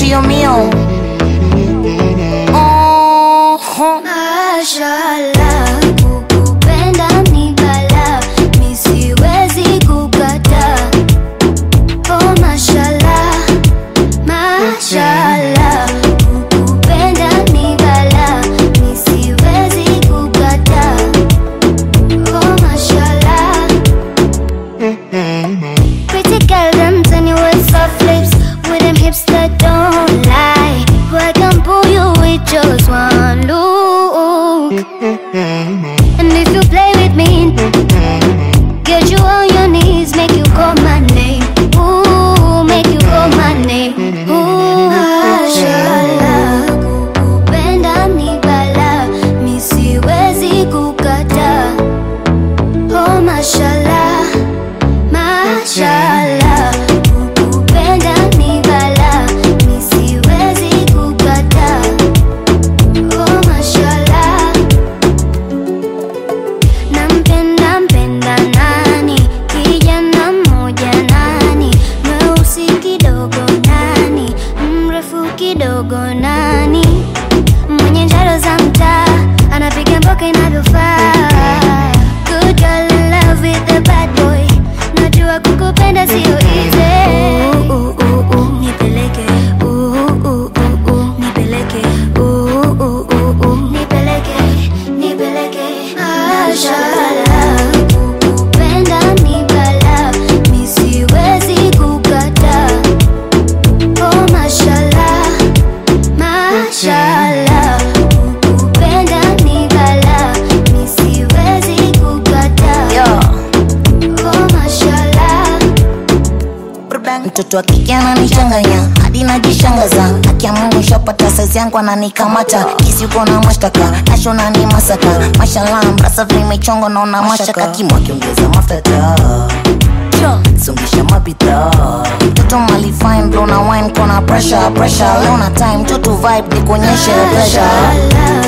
chio mio oh, Mashallah, kukupenda ni balaa, mi siwezi kukataa. Oh, mashallah, mashallah, kukupenda ni balaa, mi siwezi kukataa. Oh, mashallah. Pretty girl, them tiny with soft lips, with them hips that don't lie. I can pull you with just one look. And if you play with me, get you on your knees, make you call my name. Ooh, make you call my name. Ooh, mashallah, kukupenda ni balaa, mi siwezi kukataa. Oh, mashallah. Mashallah, kukupenda ni balaa, mi siwezi kukataa. Oh, mashallah. Nampenda mpenda nani, kijana mmoja nani, mweusi kidogo nani, mrefu kidogo nani, mwenye njaro za mtaa, anapiga mboka inavyofaa. Good girl in love with the bad boy, najua kukupenda sio easy. Ooh, ooh, ooh, ooh, nipeleke. Ooh, ooh, ooh, ooh, nipeleke. Ooh, ooh, ooh, ooh, nipeleke, nipeleke. Mashallah, kukupenda ni balaa, mi siwezi kukataa. Oh, mashallah, mashallah, kukupenda ni balaa, mi siwezi kukataa. yo Oh, mashallah. mtoto wa kike ananichanganya hadi najishangaza akiamua shapata saizi yangu ananikamata kisi uko na mashtaka nashona ni masaka mashallah mrasa vimechongo naona mashaka kimwa kiongeza mafuta songesha mabidhaa mtoto mali fine blow na wine kona pressure pressure leo na time tutu vibe nikuonyeshe pressure Mashallah,